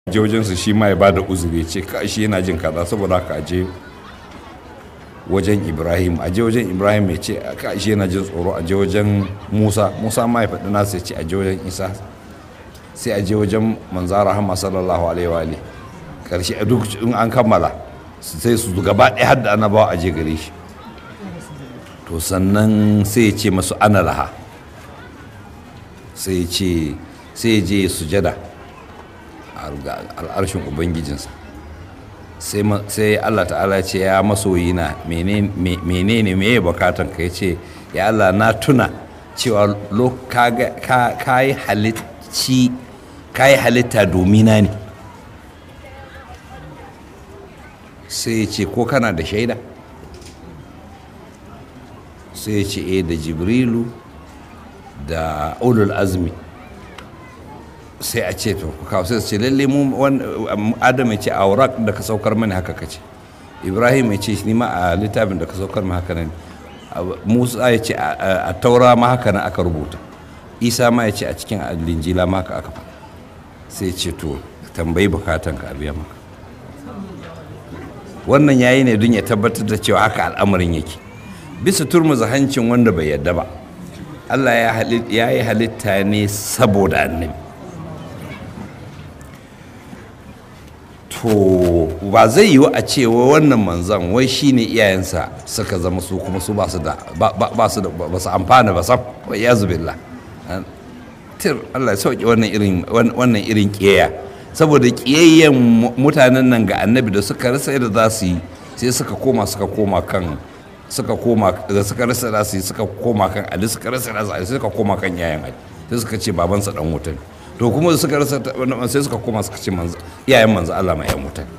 je wajensu shi ma ya ba da uzuri ce ka shi yana jin kaza saboda haka aje wajen ibrahim aje wajen ibrahim ya ce ka shi yana jin tsoro aje wajen musa musa ma ya faɗi nasa ya ce aje wajen isa sai aje wajen manzara rahama sallallahu alaihi wa karshe a duk in an kammala sai su gaba ɗaya har da annabawa aje gare shi to sannan sai ya ce masu ana laha sai ya ce sai ya je sujada al'arshin ubangijinsa sai allah ta'ala ce ya masoyi na menene me ya bukatan ka ya ce ya allah na tuna cewa ka yi halitta domina ne sai ya ce ko kana da shaida sai ya ce eh da jibrilu da ulul azmi sai a ce to ku kawo sai su ce lalle mu adam ya ce a wurak da ka saukar mani haka kace ibrahim ya ce ni ma a littafin da ka saukar ma haka nan musa ya ce a taura ma haka nan aka rubuta isa ma ya ce a cikin linjila ma haka aka faɗa sai ce to tambayi bukatan ka a biya maka wannan yayi ne don ya tabbatar da cewa haka al'amarin yake bisa turmuza hancin wanda bai yadda ba allah ya yi halitta ne saboda annabi to ba zai yiwu a cewa wannan manzan wai shine iyayensa suka zama su kuma su ba su da ba su da ba su amfana ba sam wa iyazu billah tir Allah ya sauke wannan irin wannan irin kiyaya saboda kiyayyen mutanen nan ga annabi da suka rasa yadda za su yi sai suka koma suka koma kan suka koma da suka rasa za su yi suka koma kan ali suka rasa za su yi suka koma kan yayan ali sai suka ce babansa dan wuta ne to kuma suka rasa sai suka koma suka ce iyayen manzo Allah ma yan wuta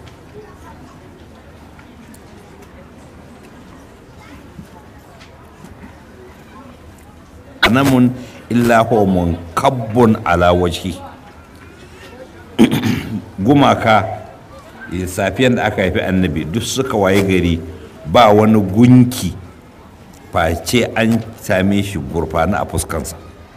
namun illa huwa munkabbun ala wajhi gumaka safiyan da aka haifi annabi duk suka waye gari ba wani gunki face an same shi gurfana a fuskansa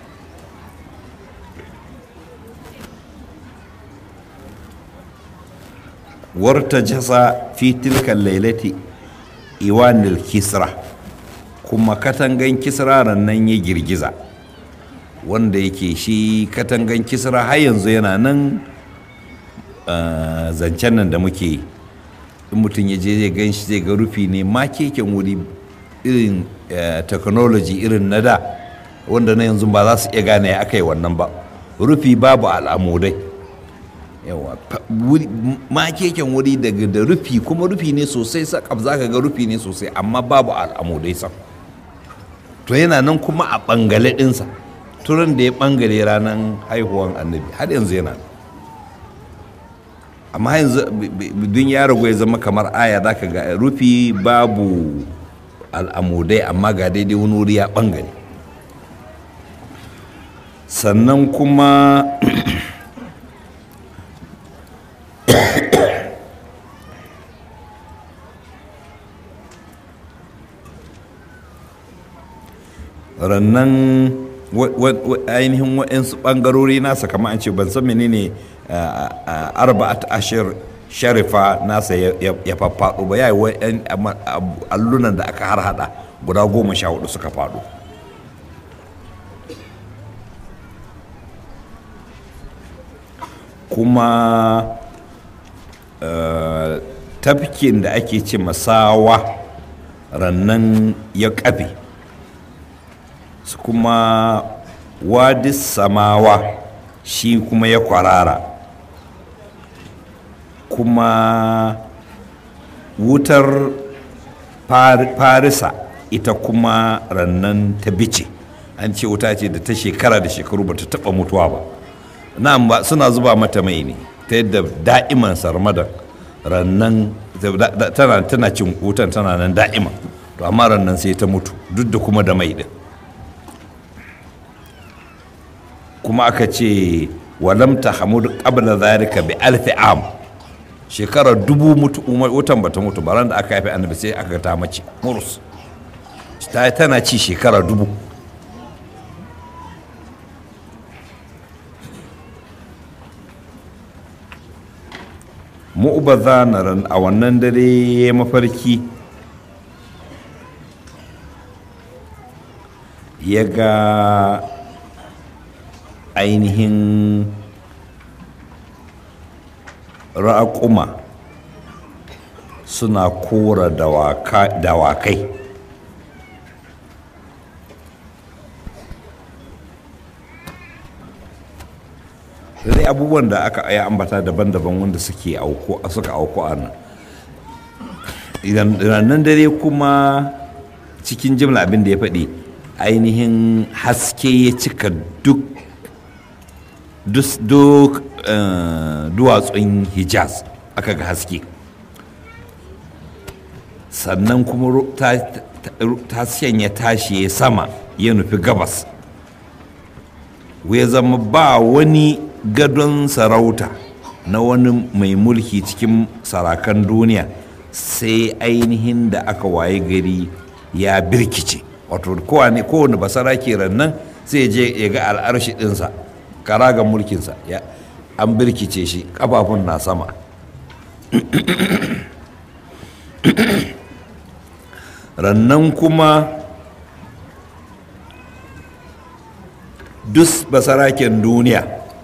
warta jasa fi tilkan lailati iwanil kisra kuma katangan kisra nan ya girgiza wanda yake shi katangan kisra har yanzu yana nan zancen nan da muke yi in mutum ya je zai gan shi zai ga rufi ne ma keken wuri irin technology irin na da wanda na yanzu ba za su iya gane ya aka yi wannan ba rufi babu al'amudai yawa ma keken wuri daga da rufi kuma rufi ne sosai sakab za ka ga rufi ne sosai amma babu al'amudai sam to yana nan kuma a bangale ɗinsa turan da ya bangare ranar haihuwan annabi har yanzu yana amma yanzu dun ya ragu ya zama kamar aya za ka ga rufi babu al'amudai amma ga daidai wani wuri ya bangare sannan kuma rannan ainihin waɗansu ɓangarori nasa kamar an ce ban san menene arba'at ashir sharifa nasa ya faffaɗo ba ya yi wa'yan allunan da aka harhaɗa guda goma sha hudu suka faɗo kuma tafkin da ake ce masawa rannan ya ƙafe su kuma wadis samawa shi kuma ya kwarara kuma wutar farisa ita kuma rannan ta bice an ce wuta ce da ta shekara da shekaru ba ta taba mutuwa ba na'am ba suna zuba mata mai ne ta yadda da'iman sarmadan rannan tana cin wutan tana nan da'ima to amma rannan sai ta mutu duk da kuma da mai din kuma aka ce walam ta hamudu qabla zalika bi alfi am shekarar dubu mutu wutan bata mutu baran da aka haifi annabi sai aka ta mace murus ta tana ci shekara dubu mu'baza na ran a wannan dare ya mafarki ya ga ainihin raƙuma suna kora dawakai sai abubuwan da aka ya ambata daban-daban wanda suke auku suka auku a nan idan nan dare kuma cikin jimla abin da ya faɗi ainihin haske ya cika duk duk duwatsun hijaz aka ga haske sannan kuma hasken ya tashi ya sama ya nufi gabas ya zama ba wani gadon sarauta na wani mai mulki cikin sarakan duniya sai ainihin da aka waye gari ya birkice wato kowane kowane basara ke rannan sai je ya ga al'arshi ɗinsa karagan mulkinsa ya an birkice shi kafafun na sama rannan kuma dus basaraken duniya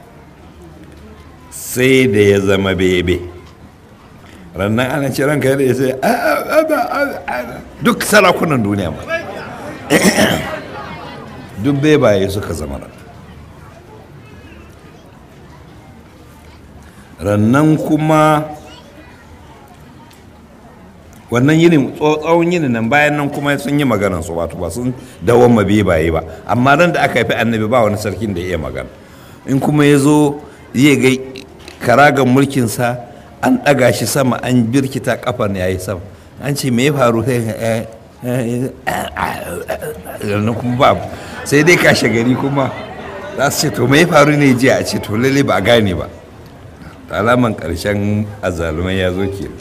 sai da ya zama bebe rannan ana ce ranka da ya sai duk sarakunan duniya ma duk bebaye suka zama ran rannan kuma wannan yinin tsawon yinin nan bayan nan kuma sun yi maganan su wato ba sun dawon mabe baye ba amma nan da aka haifi annabi ba wani sarkin da ya iya magana in kuma ya zo zai ga karagan mulkinsa an ɗaga shi sama an birkita kafan ya yi sama an ce me ya faru sai kuma ba sai dai kashe gari kuma za su ce to me ya faru ne jiya a ce to lalle ba a gane ba alaman ƙarshen azalumai ya zo ke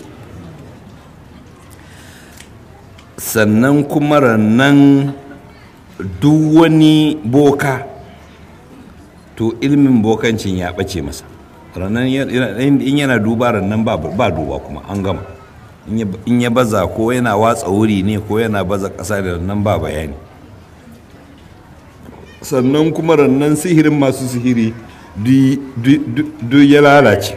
sannan kuma rannan duk wani boka to ilmin bokancin ya ɓace masa rannan in yana duba rannan ba duba kuma an gama in ya baza ko yana watsa wuri ne ko yana baza ƙasa da rannan ba bayani sannan kuma rannan sihirin masu sihiri duk ya lalace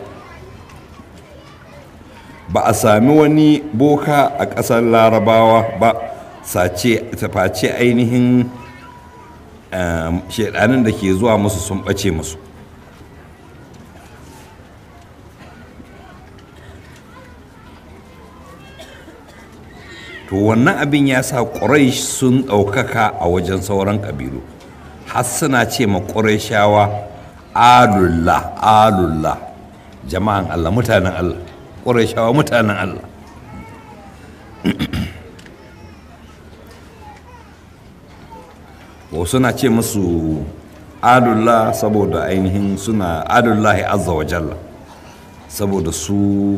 ba a sami wani boka a ƙasar larabawa ba sace face ainihin shaidanin da ke zuwa musu sun ɓace musu to wannan abin ya sa ƙurai sun ɗaukaka a wajen sauran ƙabilu har suna ce ma shawa alullah alullah jama'an allah mutanen allah shawa mutanen allah wa suna ce musu adullah saboda ainihin suna adullahi azza wa jalla saboda su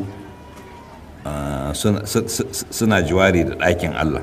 suna jiwari da ɗakin allah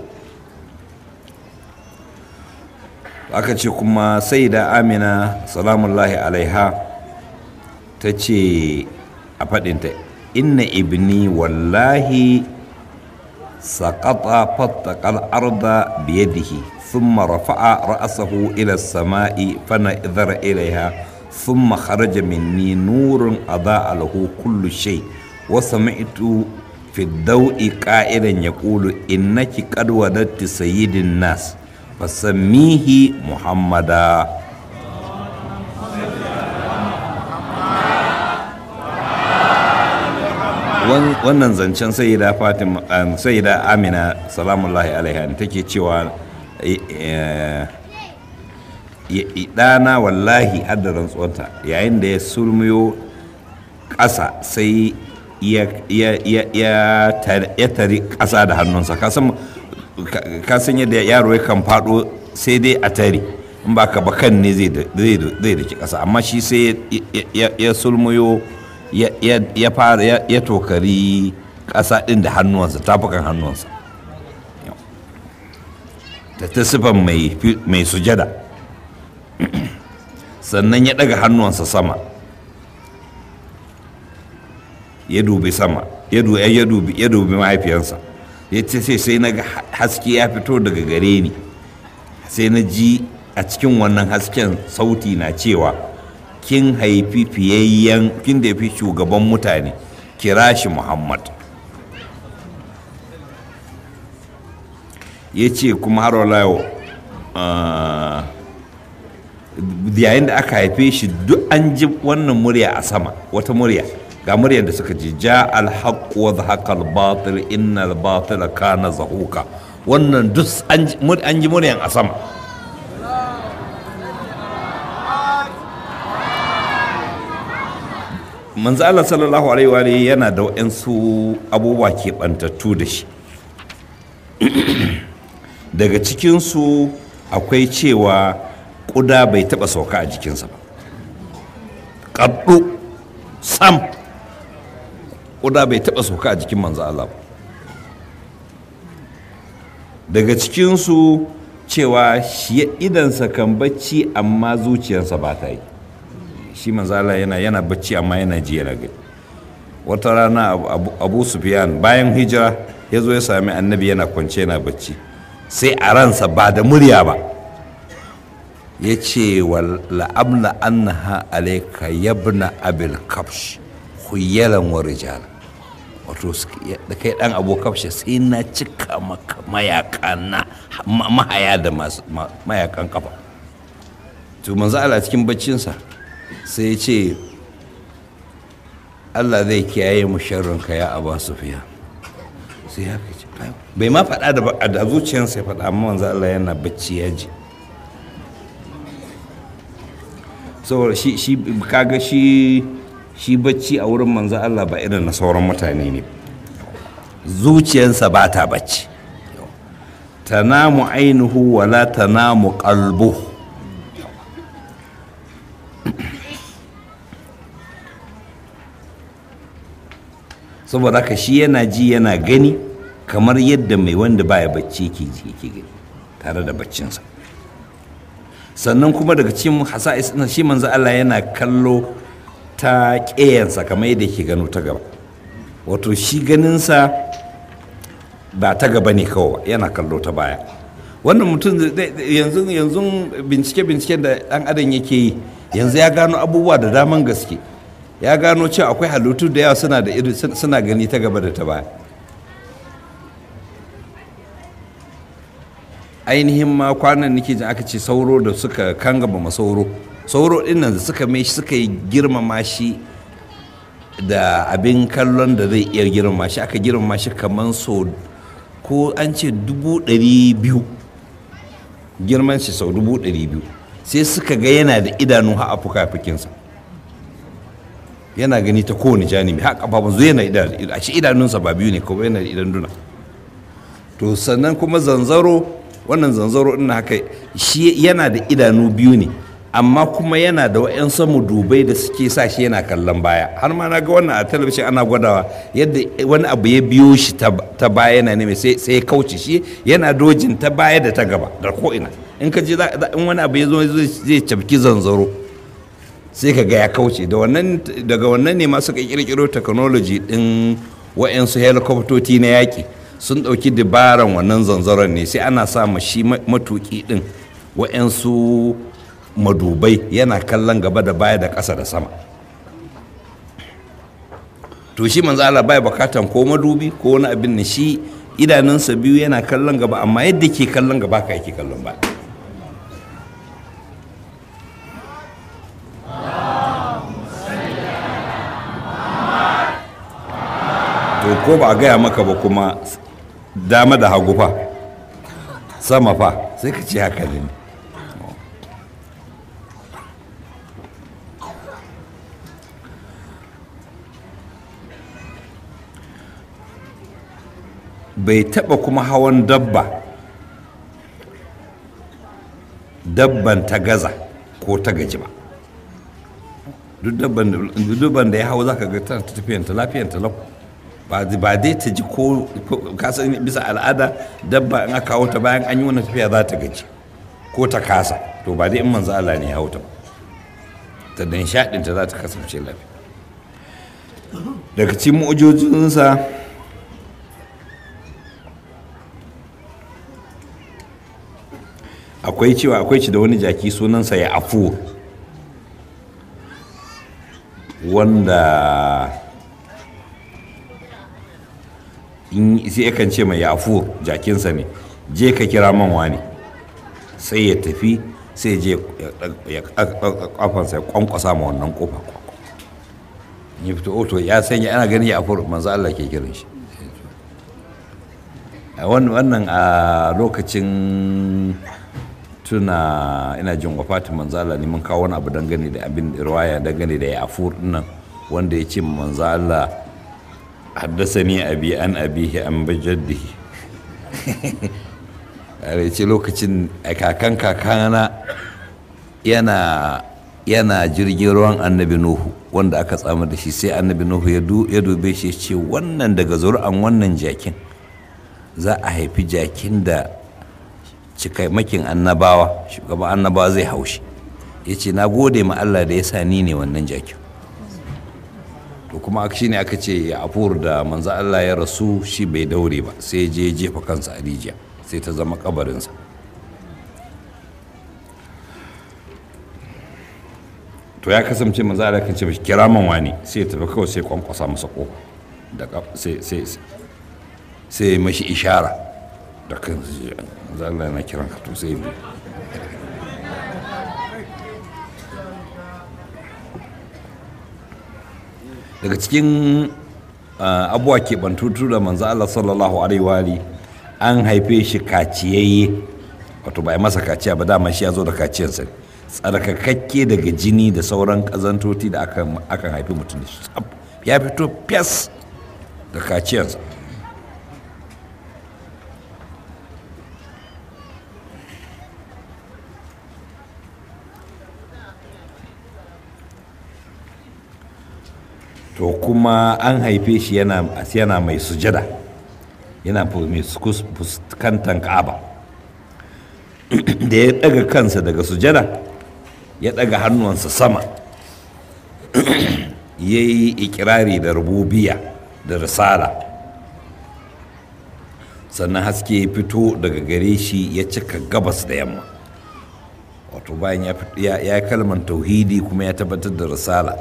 aka ce kuma sai da amina salamullahi alaiha ta ce a faɗinta inna ibni wallahi saƙaƙa fattaƙal arda biyadihi ثم رفع رأسه إلى السماء فنظر إليها ثم خرج مني نور أضاء له كل شيء وسمعت في الضوء قائلا يقول إنك قد وددت سيد الناس فسميه محمدا wannan zancen sayyida fatima sayyida amina salamullahi alaiha take cewa ɗana wallahi adda rantsuwanta yayin da ya sulmiyo ƙasa sai ya tari ƙasa da hannunsa kasan yadda yaro ya kan faɗo sai dai a tare in ba ka bakan ne zai daki ƙasa amma shi sai ya sulmiyo ya fara ya tokari ƙasa ɗin da hannuwansa tafukan hannuwansa da ta sifan mai sujada sannan ya ɗaga hannuwansa sama ya dubi sama ya dubi ya dubi ya dubi mahaifiyarsa ya ce sai sai na ga haske ya fito daga gare ni sai na ji a cikin wannan hasken sauti na cewa kin haifi fiyayyen kin da fi shugaban mutane kira shi muhammad ya ce kuma har wala yau yayin da aka haife shi duk an ji wannan murya a sama wata murya ga muryar da suka ji ja alhaq wa zahaqa albatil inna albatila kana zahuka wannan duk an ji muryan a sama manzo Allah sallallahu alaihi wa yana da waɗansu abubuwa keɓantattu da shi daga cikinsu akwai cewa ƙuda bai taɓa sauka a jikinsa ba ƙaɗu sam ƙuda bai taɓa sauka a jikin manzo Allah ba daga cikinsu cewa shi idansa kan bacci amma zuciyarsa ba ta yi shi manzala yana yana bacci amma yana ji yana gani wata rana abu sufyan bayan hijira ya zo ya sami annabi yana kwance yana bacci sai a ransa ba da murya ba ya ce wa la'amla annaha alaika yabna abil kafsh huyalan wa rijala wato da kai dan abu kafshe sai na cika maka mayaka na mahaya da mayakan kafa to manzo Allah cikin baccinsa sai ya ce Allah zai kiyaye mu sharrinka ya aba sufiya sai ya ce bai ma faɗa da da zuciyarsa ya faɗa amma manzo Allah yana bacci ya ji saboda shi shi kaga shi shi bacci a wurin manzo Allah ba irin na sauran mutane ne zuciyarsa ba ta bacci tanamu ainihu wala tanamu qalbuhu saboda haka shi yana ji yana gani kamar yadda mai wanda baya bacci yake ji yake gani tare da baccinsa sannan kuma daga cikin hasa'is na shi manzo Allah yana kallo ta ƙeyansa kamar yadda yake gano ta gaba wato shi ganinsa ba ta gaba ne kawai yana kallo ta baya wannan mutum yanzu yanzu bincike bincike da dan adam yake yi yanzu ya gano abubuwa da daman gaske ya gano cewa akwai halittu da yawa suna da iri suna gani ta gaba da ta baya ainihin ma kwanan nake jin aka ce sauro da suka kangaba ma sauro sauro din nan da suka mai suka yi girmama shi da abin kallon da zai iya girmama shi aka girmama shi kamar so ko an ce dubu ɗari biyu girman shi sau dubu ɗari biyu sai suka ga yana da idanu ha a fuka-fukinsa yana gani ta kowane janibi haka kafafun zuwa yana idanu a shi idanunsa ba biyu ne kuma yana da idan duna to sannan kuma zanzaro wannan zanzaro ina haka shi yana da idanu biyu ne amma kuma yana da wa'yansu dubai da suke sa shi yana kallon baya har ma na ga wannan a talabishin ana gwadawa yadda wani abu ya biyo shi ta baya yana neme sai ya kauce shi yana dojin ta baya da ta gaba da ko'ina in ka je in wani abu ya zo zai cafki zanzaro sai ka ga ya kauce daga wannan ne masu ka kirkiro technology din wa'yansu helicoptoti na yaƙi sun ɗauki dabaran wannan zanzaron ne sai ana sa shi matuƙi din wa'yansu madubai yana kallon gaba da baya da ƙasa da sama to shi manzo Allah baya bukatan ko madubi ko wani abin ne shi idanunsa biyu yana kallon gaba amma yadda ke kallon gaba ka yake kallon baya to ko ba a gaya maka ba kuma dama da hagu fa sama fa sai ka ce haka ne bai taba kuma hawan dabba dabban ta gaza ko ta gaji ba duk dabban da ya hau za ka ga tana tafiyanta lafiyanta lau ba dai ta ji ko kasan bisa al'ada dabba in aka hau ta bayan an yi wani tafiya za ta gaji ko ta kasa to ba dai in manzo Allah ne ya hau ta ba ta dan shaɗinta za ta kasance lafiya daga cikin mu'ujojinsa akwai cewa akwai ci da wani jaki sunansa ya afu wanda in sai yakan ce mai ya afu jakinsa ne je ka kira man wani sai ya tafi sai je ya kafansa ya kwankwasa ma wannan kofa ya fito oto ya sanya ana gani ya afu manzo Allah ke kiran shi wannan a lokacin tuna ina jin wafatin manzala ne mun kawo wani abu dangane da abin riwaya dangane da yafur nan wanda ya ce manzala haddasa ni abi an abihi an bajaddihi a ce lokacin kakan kakana yana yana jirgin ruwan annabi nuhu wanda aka tsama da shi sai annabi nuhu ya dube shi ce wannan daga zuri'an wannan jakin za a haifi jakin da cikamakin annabawa shugaban annabawa zai haushi ya ce na gode ma Allah da ya sa ni ne wannan jakin to kuma shi ne aka ce ya afur da manzo Allah ya rasu shi bai daure ba sai je jefa kansa a rijiya sai ta zama kabarinsa to ya kasance manzo Allah kan ce mishi kira man wani sai ya tafi kawai sai kwankwasa masa kofa da sai sai sai mashi ishara da kan Allah yana kiran ka to sai bi daga cikin abuwa keɓantutu da manzo Allah sallallahu alaihi wa an haife shi kaciyayye wato ba masa kaciya ba dama shi ya zo da kaciyarsa tsarkakakke daga jini da sauran ƙazantoti da akan haifi mutum ya fito fes da kaciyarsa to kuma an haife shi yana mai sujada yana mai fuskantar ka'aba da ya daga kansa daga sujada ya daga hannuwansa sama ya yi ikirari da rububiya da risala sannan haske ya fito daga gare shi ya cika gabas da yamma wato bayan ya kalmar tauhidi kuma ya tabbatar da risala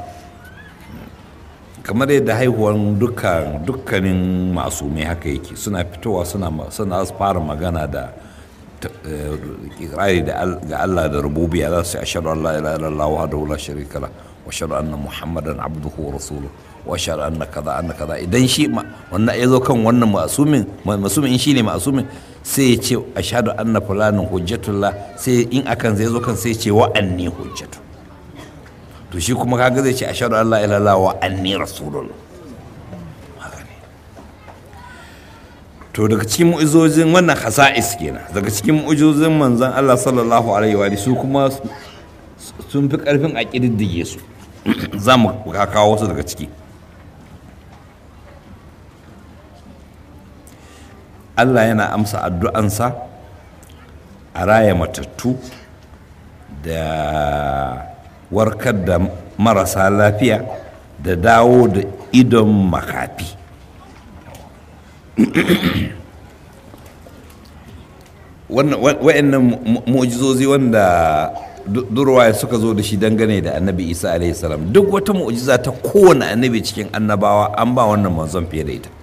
kamar yadda haihuwan dukkan dukkanin masumai haka yake suna fitowa suna suna fara magana da kirari ga Allah da rububiya za su yi ashhadu an la ilaha illallah wahdahu la sharika la wa ashhadu anna muhammadan abduhu wa rasuluhu wa ashhadu anna kaza anna kaza idan shi wannan ya zo kan wannan masumin masumin shi ne masumin sai ya ce ashhadu anna fulanin hujjatullah sai in akan zai zo kan sai ya ce wa anni hujjatu to shi kuma kaga zai ce ashhadu an la ilaha illallah wa anni rasulullah to daga cikin mu'izozin wannan hasa'is kenan daga cikin mu'izozin manzon Allah sallallahu alaihi wa su kuma sun fi karfin a kididdige su za mu kawo wasu daga ciki Allah yana amsa addu'ansa a raya matattu da warkar da marasa lafiya da dawo da idon makafi wa'annan mu'jizozi wanda durwaye suka zo da shi dangane da annabi isa alaihi salam duk wata mu'jiza ta kowane annabi cikin annabawa an ba wannan manzon fiye da ita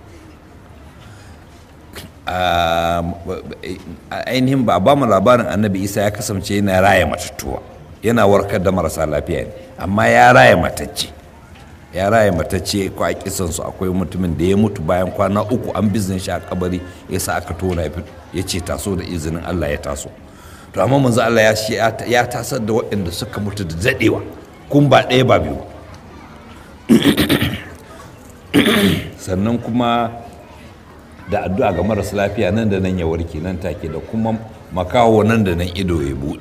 ainihin ba ba mu labarin annabi isa ya kasance yana raya matattuwa yana warkar da marasa lafiya ne amma ya raya matacce ya raya matacce ko a kisansu akwai mutumin da ya mutu bayan kwana uku an biznin shi a kabari ya sa aka tona ya ce taso da izinin allah ya taso to amma manzo allah ya shi ya tasar da waɗanda suka mutu da daɗewa kun ba ɗaya ba biyu sannan kuma da addu'a ga marasa lafiya nan da nan ya warke nan take da kuma makawo nan da nan ido ya buɗe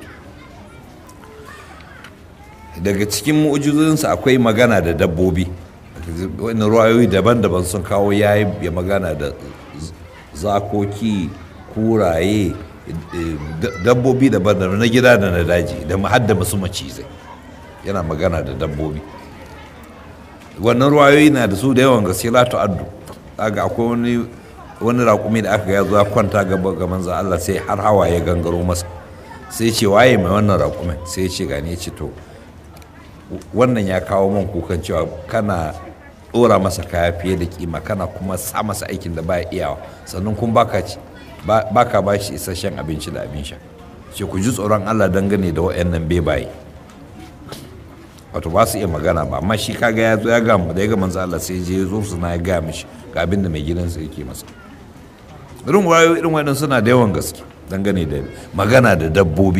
daga cikin mu'ujizozinsa akwai magana da dabbobi wani ruwayoyi daban-daban sun kawo ya yi magana da zakoki kuraye dabbobi daban-daban na gida da na daji da hadda masu macizai yana magana da dabbobi wannan ruwayoyi na da su da yawan gaske la addu kaga akwai wani wani raƙumi da aka ga zuwa kwanta gaba ga manzo Allah sai har hawa ya gangaro masa sai ce waye mai wannan raƙumin sai ya ce gane ya ce to wannan ya kawo man kukan cewa kana ɗora masa kaya fiye da kima kana kuma sa masa aikin da baya iyawa sannan kuma baka ci baka ba shi isasshen abinci da abin sha ce ku ji tsoron Allah dangane da waɗannan bebaye wato ba su iya magana ba amma shi kaga ya zo ya ga mu da ya ga manzo Allah sai je zo su na ya ga mishi ga abin da mai gidansa yake masa irin wayo irin waɗannan suna da yawan gaske dangane da magana da dabbobi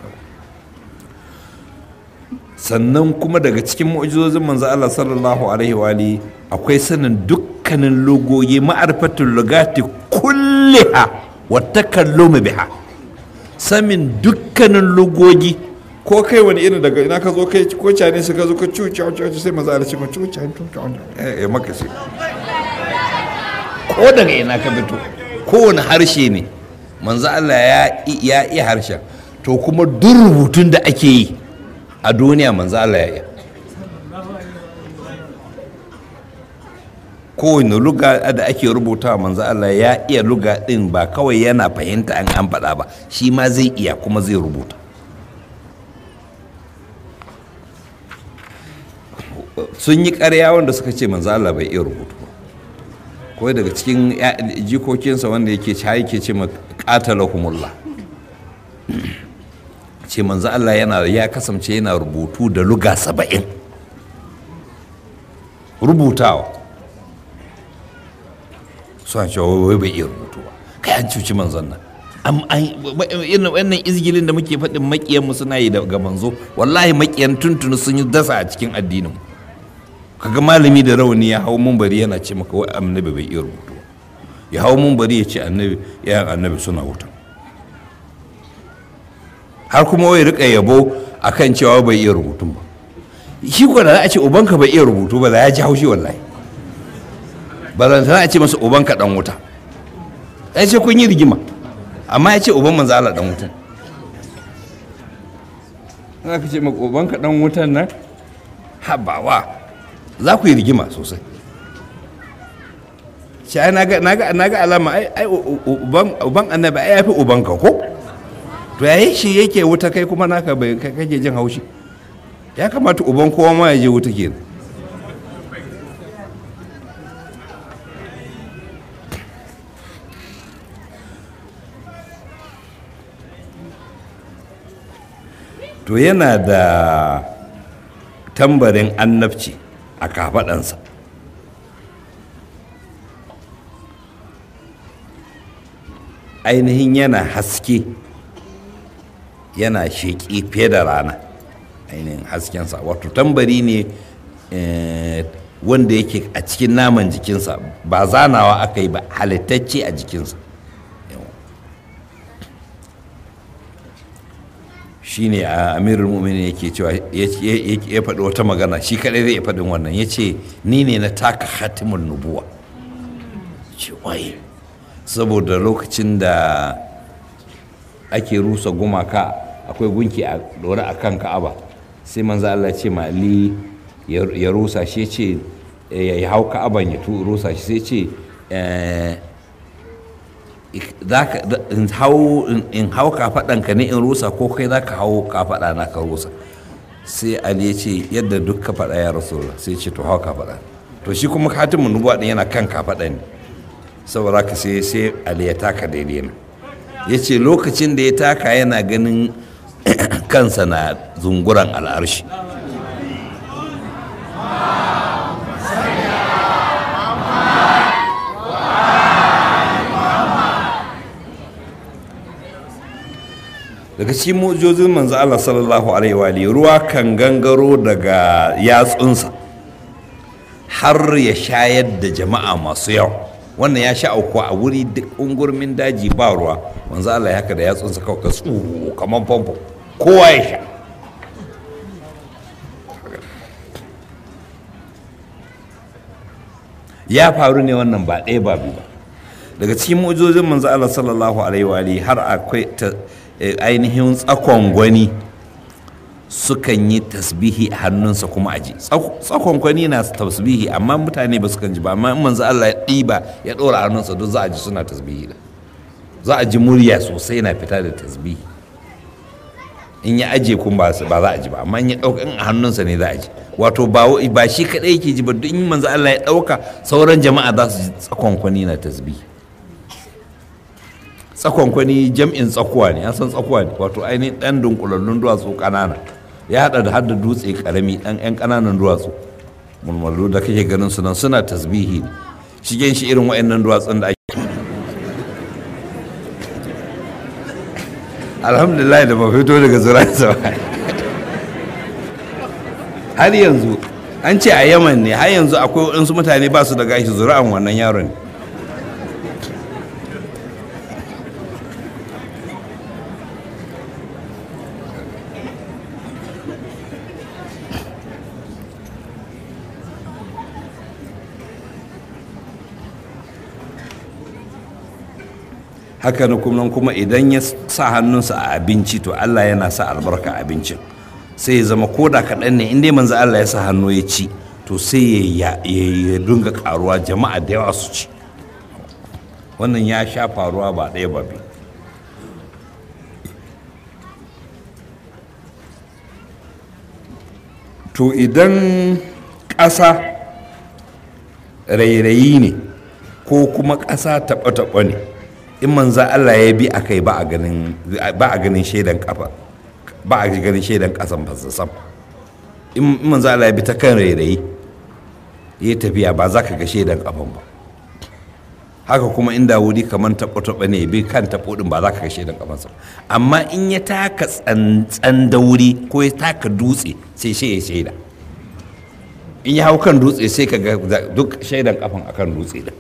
sannan kuma daga cikin mu'jizozin manzo Allah sallallahu alaihi wa alihi akwai sanin dukkanin logoyi ma'arfatul lugati kulliha wa takallumi biha samin dukkanin logogi ko kai wani irin daga ina ka zo kai ko cane su ka zo ka cuci cuci sai manzo Allah ce ko cuci cuci eh maka sai ko daga ina ka fito kowane harshe ne manzo Allah ya ya iya harshen to kuma duk rubutun da ake yi a duniya manzo Allah ya iya kowane luga da ake rubuta manzo Allah ya iya luga din ba kawai yana fahimta an an faɗa ba shi ma zai iya kuma zai rubuta sun yi ƙarya wanda suka ce manzo Allah bai iya rubutu ba kawai daga cikin jikokinsa wanda yake ci yake ce ma qatalahumullah ce manzo Allah yana ya kasance yana rubutu da luga saba'in rubutawa suna cewa wai bai iya rubutu ba kai an cuci manzon nan irin wannan izgilin da muke faɗin makiyanmu suna yi ga manzo wallahi makiyan tuntuni sun yi dasa a cikin addinin kaga malami da rauni ya hau bari yana ce maka wai annabi bai iya rubutu ya hau bari ya ce annabi yayan annabi suna wuta har kuma wai rika yabo akan cewa bai iya rubutun ba shi ko da za a ce ubanka bai iya rubutu ba da ya ji haushi wallahi ba zan a ce masa ubanka dan wuta ya ce kun yi rigima amma ya ce uban manzo Allah dan wutan za ka ce maka ubanka dan wutan nan habawa za ku yi rigima sosai shi ai na ga alama ai uban annabi ai ya fi ubanka ko to yayi shi yake wuta kai kuma naka bai kake jin haushi ya kamata uban kowa ma ya je wuta kenan to yana da tambarin annabci a kafaɗansa ainihin yana haske yana sheƙi fiye da rana ainihin haskensa wato tambari ne wanda yake a cikin naman jikinsa ba zanawa aka yi ba halittacce a jikinsa shi ne a amirul mumini yake cewa ya faɗi wata magana shi kaɗai zai faɗin wannan ya ce ni ne na taka hatimin nubuwa ce waye saboda lokacin da ake rusa gumaka akwai gunki a dore a kan ka'aba sai manzo Allah ce ma Ali ya rusa shi ce ya hau ka'aban ya rusa shi sai ce in hau kafaɗanka ne in rusa ko kai za ka hau kafaɗa na ka rusa sai Ali ya ce yadda duk ka faɗa ya rasu sai ce to hau kafaɗa to shi kuma hatimin nubuwa ɗin yana kan kafaɗa ne saboda ka sai sai Ali ya taka daidai na ya ce lokacin da ya taka yana ganin kansa na zunguran al'arshi daga cikin mujozin manzo Allah sallallahu alaihi wa ruwa kan gangaro daga yatsunsa har ya shayar da jama'a masu yawa wannan ya sha auku a wuri duk ungurmin daji ba ruwa manzo Allah ya haka da yatsunsa kawai ka tsuru kamar famfo kowa ya sha ya faru ne wannan ba ɗaya ba biyu ba daga cikin mu'jizozin manzo Allah sallallahu alaihi wa alihi har akwai ainihin tsakon gwani sukan yi tasbihi a hannunsa kuma aji tsakonkwani na tasbihi amma mutane ba su kan ji ba amma in manzo Allah ya ɗiba ya ɗora hannunsa duk za a ji suna tasbihi da za a ji murya sosai na fita da tasbihi in ya aje kun ba za a ji ba amma in ya ɗauka in a hannunsa ne za a ji wato ba shi kaɗai yake ji ba duk in manzo Allah ya ɗauka sauran jama'a za su ji tsakonkwani na tasbihi tsakonkwani jam'in tsakuwa ne an san tsakuwa ne wato ainihin ɗan dunkulallun duwatsu ƙanana ya haɗa da hada dutse ƙarami ɗan ƴan ƙananan duwatsu mulmullu da kake ganin su nan suna tasbihi ne shigen shi irin wa'annan duwatsun da ake alhamdulillah da ba fito daga zuransa ba har yanzu an ce a yaman ne har yanzu akwai waɗansu mutane ba su da gashi zura'an wannan yaron ne haka na kuma kuma idan ya sa hannunsa a abinci to Allah yana sa albarka abincin sai ya zama koda kaɗan ne inda manzo Allah ya sa hannu ya ci to sai ya dunga karuwa jama'a da yawa su ci wannan ya sha faruwa ba ɗaya ba biyu to idan ƙasa rairayi ne ko kuma ƙasa taɓa-taɓa ne in manza Allah ya bi akai ba a ganin ba a ganin shaidan kafa ba a ganin shaidan kasan fasasam in manza Allah ya bi ta kan rairayi ya tafiya ba za ka ga shaidan kafan ba haka kuma inda wuri kamar taɓo taɓa ne bi kan taɓo ɗin ba za ka ga shaidan kafansa amma in ya taka tsantsan da wuri ko ya taka dutse sai shi ya shaida in ya hau kan dutse sai ka ga duk shaidan kafan akan dutse din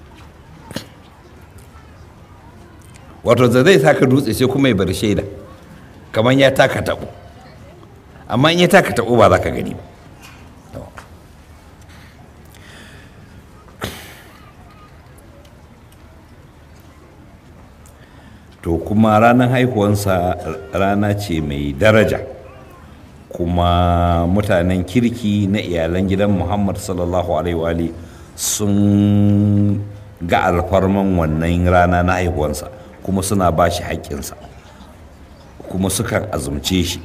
wato da zai taka dutse sai kuma ya bar shaida kamar ya taka tabo amma in ya taka tabo ba za ka gani ba to kuma ranar haihuwansa rana ce mai daraja kuma mutanen kirki na iyalan gidan muhammad sallallahu alaihi sun ga alfarman wannan rana na haihuwansa kuma suna ba shi haƙƙinsa kuma sukan azumce shi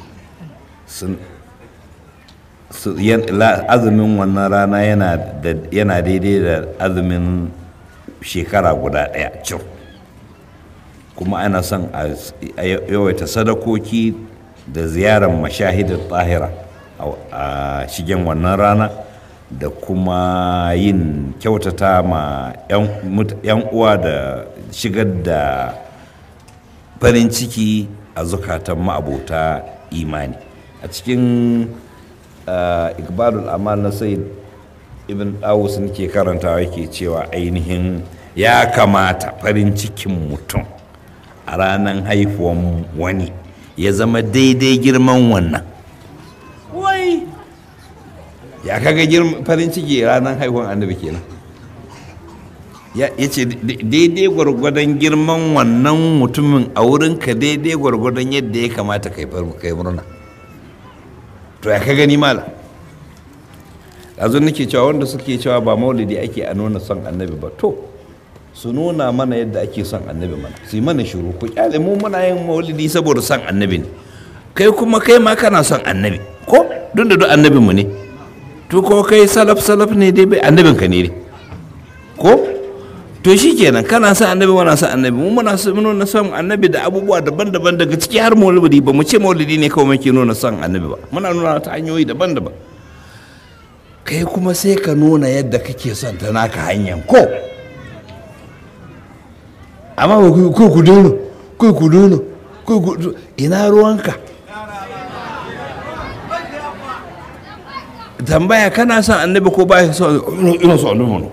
azumin wannan rana yana daidai da azumin shekara guda ɗaya cin kuma ana son a yawaita sadakoki da ziyarar mashahidar tahira a shigen wannan rana da kuma yin kyautata ma 'yan uwa da shigar da farin ciki a zukatan ma'abota imani a cikin ikbalul amal na sai ibn dawus ke karantawa yake cewa ainihin ya kamata farin cikin mutum a ranar haifuwan wani ya zama daidai girman wannan wai ya kaga farin ciki ranar haihuwan annabi kenan ya ce daidai gwargwadon girman wannan mutumin a wurinka daidai gwargwadon yadda ya kamata kai murna to ya ka gani mala ɗazu nake cewa wanda suke cewa ba maulidi ake a nuna son annabi ba to su nuna mana yadda ake son annabi mana su yi mana shiru ku kyale mu muna yin maulidi saboda son annabi ne kai kuma kai ma kana son annabi ko duk da duk annabinmu ne to ko kai salaf salaf ne dai bai annabinka ne ko to shi kenan kana son annabi wana son annabi mu muna nuna son annabi da abubuwa daban-daban daga ciki har maulidi ba mu ce maulidi ne kawai muke nuna son annabi ba muna nuna ta hanyoyi daban-daban kai kuma sai ka nuna yadda kake son ta naka hanyar ko amma ba ko ku dole ko ku dole ko ku ina ruwanka tambaya kana son annabi ko ba son ina son annabi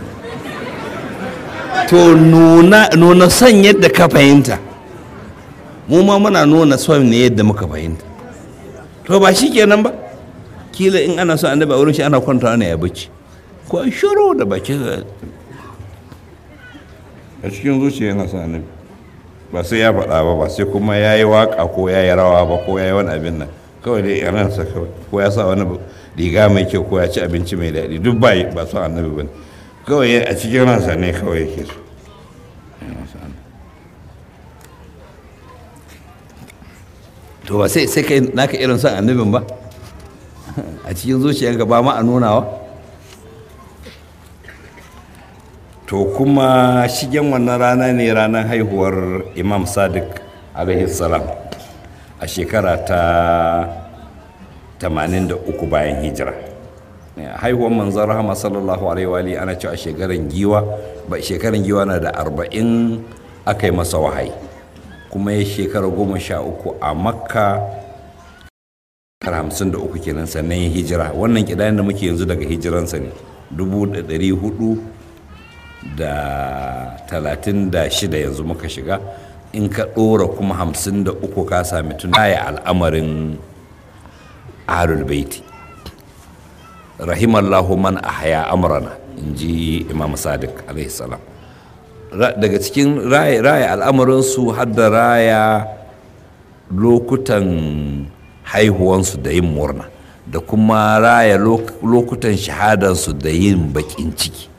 to nuna nuna son yadda ka fahimta mu ma muna nuna son ne yadda muka fahimta to ba shi kenan ba kila in ana son annabi a wurin shi ana kwanta ne ya bacci ko shiru da baki a cikin zuciya yana son annabi ba sai ya faɗa ba ba sai kuma ya yi waƙa ko ya yi rawa ba ko ya yi wani abin nan kawai dai ransa kawai ko ya sa wani riga mai kyau ko ya ci abinci mai daɗi duk ba ba son annabi ba ne kawai a cikin ransa ne kawai yake so to ba sai sai kai naka irin son annabin ba a cikin zuciyarka ba ma a nunawa to kuma shigen wannan rana ne ranar haihuwar imam sadiq alaihi salam a shekara ta 83 bayan hijira haihuwar manzan rahama sallallahu alaihi wa ana cewa shekaran giwa ba shekaran giwa na da 40 aka yi masa wahayi kuma ya shekara goma sha uku a makka har hamsin da uku kenan sannan ya hijira wannan kidayen da muke yanzu daga hijiransa ne dubu da ɗari hudu da talatin da shida yanzu muka shiga in ka ɗora kuma hamsin da uku ka sami tun ya al'amarin ahlul baiti rahimallahu man ahya amrana in ji imam sadiq alaihi salam daga cikin raya al'amuransu har da raya lokutan haihuwansu da yin murna da kuma raya lokutan shahadansu da yin bakin ciki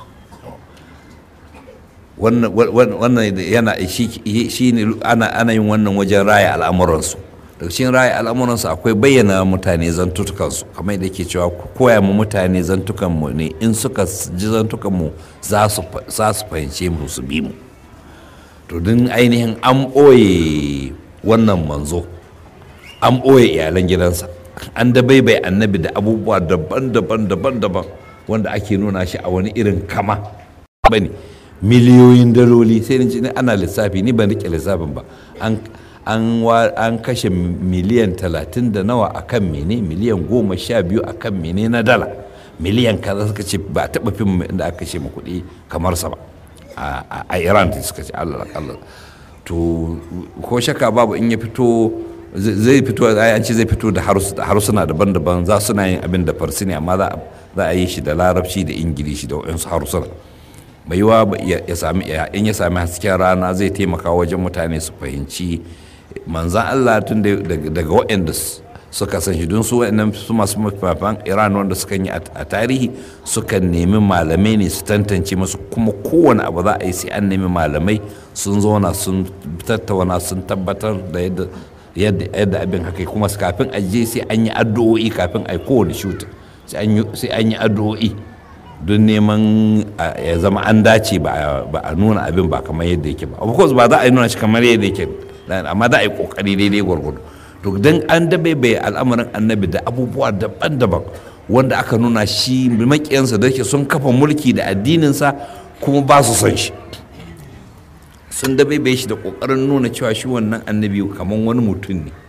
wannan yana shi ne ana yin wannan wajen raya al'amuransu daga cikin raya al'amuransu akwai bayyana mutane zantutukansu kamar da ke cewa koya mu mutane zantukanmu ne in suka ji zantukanmu za su fahimce mu su bi mu to don ainihin an ɓoye wannan manzo an ɓoye iyalan gidansa an da bai annabi da abubuwa daban-daban daban-daban wanda ake nuna shi a wani irin kama bane miliyoyin daloli sai ni ana lissafi ni ban rike lissafin ba an an kashe miliyan talatin da nawa a kan mene miliyan goma sha biyu a kan mene na dala miliyan kaza suka ce ba taɓa fim da aka kashe kuɗi kamar sa ba a iran suka ce allah allah to ko shaka babu in ya fito zai fito an ce zai fito da harsuna daban-daban za su na yin abin da farsi ne amma za a yi shi da larabci da ingilishi da waɗansu harsuna mai yiwa ya sami in ya sami hasken rana zai taimaka wajen mutane su fahimci manzan Allah tun daga waɗanda suka san shi don su waɗannan su masu mafafan iran wanda suka yi a tarihi suka nemi malamai ne su tantance masu kuma kowane abu za a yi sai an nemi malamai sun zauna sun tattauna sun tabbatar da yadda abin haka kuma kafin a je sai an yi addu'o'i kafin a yi kowane shuta sai an yi addu'o'i don neman ya zama an dace ba a nuna abin ba kamar yadda yake ba of course ba za a yi nuna shi kamar yadda yake amma za a yi kokari daidai gwargwado to don an dabe bai al'amarin annabi da abubuwa daban-daban wanda aka nuna shi makiyansa da yake sun kafa mulki da addininsa kuma ba su son shi sun dabe bai shi da kokarin nuna cewa shi wannan annabi kamar wani mutum ne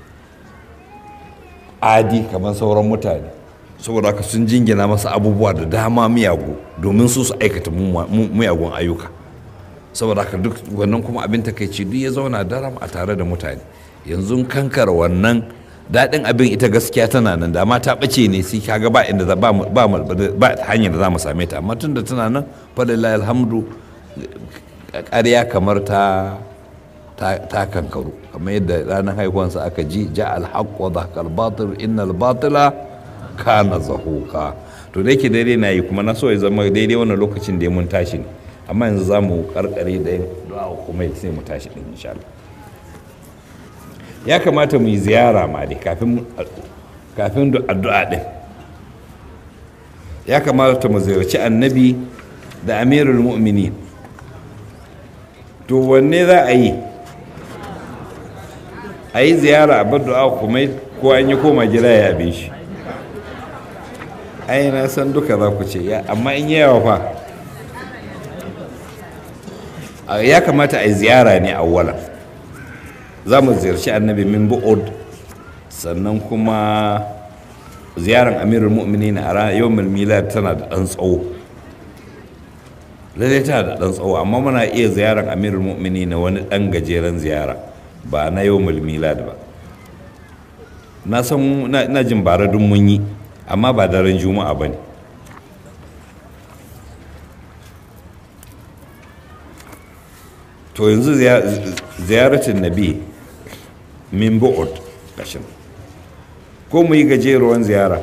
adi kamar sauran mutane saboda haka sun jingina masa abubuwa da dama miyagu domin su su aikata miyagun ayyuka saboda haka duk wannan kuma abin takaici duk ya zauna daram a tare da mutane yanzu kankar wannan daɗin abin ita gaskiya tana nan da ta ɓace ne sai kaga ba inda ba ba hanyar da za mu same ta amma tun da tana nan falilahi alhamdu ƙarya kamar ta ta kankaru kamar yadda ranar haihuwansa aka ji ja alhaq wa dhaqal batil innal batila kana zahuka to da yake daidai na yi kuma na so ya zama daidai wannan lokacin da mun tashi ne amma yanzu za mu karkare da yin du'a kuma sai mu tashi din insha Allah ya kamata mu yi ziyara ma dai kafin kafin addu'a din ya kamata mu ziyarci annabi da amirul mu'minin to wanne za a yi a yi ziyara a bar du'a kuma ko an yi koma gida ya abin shi ai na san duka za ku ce amma in yawa fa ya kamata a yi ziyara ne a wala za mu ziyarci annabi min bu'ud sannan kuma ziyarar amirul mu'minin a ranar yau milad tana da ɗan tsawo lalle tana da ɗan tsawo amma muna iya ziyarar amirul mu'minin na wani ɗan gajeren ziyara ba na yau milad ba na san na jin bara dun mun yi amma ba daren juma'a ba ne to yanzu ziyaratin nabi min bu'ud kashin ko mu yi gajeruwan ziyara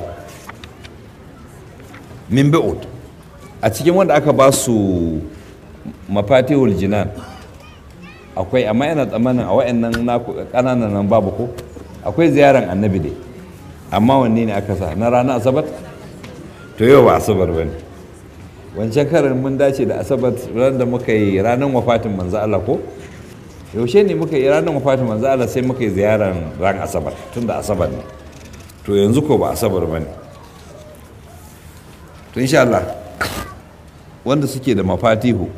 min bi'ud a cikin wanda aka ba su mafatihul jinan akwai amma yana tsammanin a wa'annan naku kananan nan babu ko akwai ziyaran annabi dai amma wanne ne aka sa na ranar asabar to yau ba asabar ba ne wancan karin mun dace da asabar ran da muka yi ranar wafatin manzo Allah ko yaushe ne muka yi ranar wafatin manzo Allah sai muka yi ziyaran ran asabar tun da asabar ne to yanzu ko ba asabar ba ne to insha Allah wanda suke da mafatihu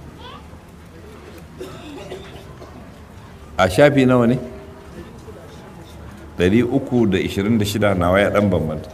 a shafi nawa ne 326 nawa ya dan bambanta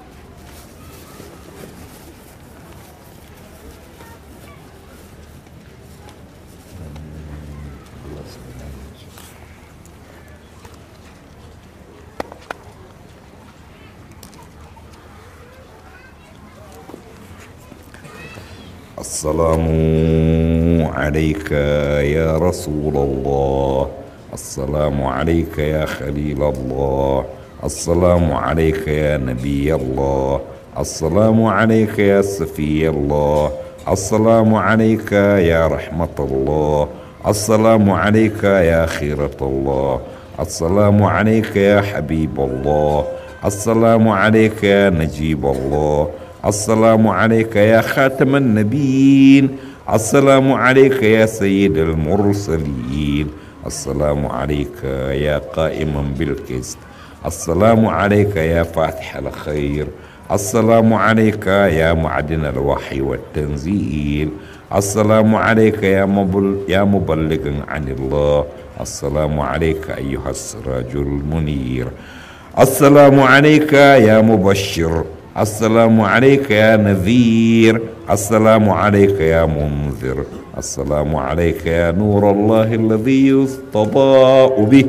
السلام عليك يا رسول الله السلام عليك يا خليل الله السلام عليك يا نبي الله السلام عليك يا سفي الله السلام عليك يا رحمة الله السلام عليك يا خيرة الله السلام عليك يا حبيب الله السلام عليك يا نجيب الله السلام عليك يا خاتم النبيين السلام عليك يا سيد المرسلين السلام عليك يا قائما بالقسط السلام عليك يا فاتح الخير السلام عليك يا معدن الوحي والتنزيل السلام عليك يا مبل يا مبلغا عن الله السلام عليك ايها السراج المنير السلام عليك يا مبشر السلام عليك يا نذير السلام عليك يا منذر السلام عليك يا نور الله الذي يستضاء به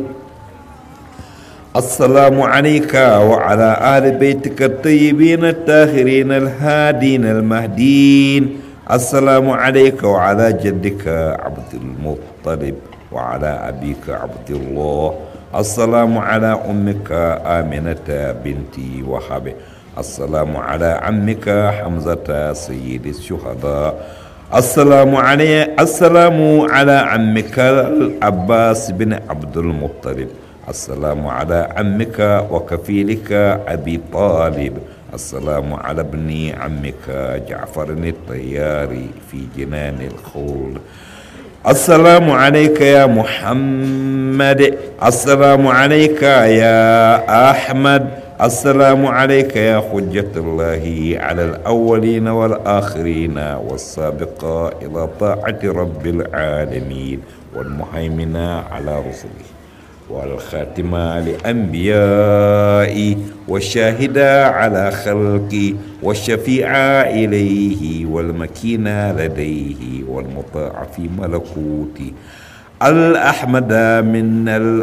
السلام عليك وعلى آل بيتك الطيبين الطاهرين الهادين المهدين السلام عليك وعلى جدك عبد المطلب وعلى أبيك عبد الله السلام على أمك آمنة بنتي وهب السلام على عمك حمزة سيد الشهداء السلام علي السلام على عمك العباس بن عبد المطلب السلام على عمك وكفيلك أبي طالب السلام على ابن عمك جعفر الطياري في جنان الخلد السلام عليك يا محمد السلام عليك يا أحمد السلام عليك يا حجة الله على الأولين والآخرين والسابقة إلى طاعة رب العالمين والمهيمن على رسله والخاتمة لأنبيائي والشاهدة على خلقي والشفيع إليه والمكين لديه والمطاع في ملكوتي الأحمد من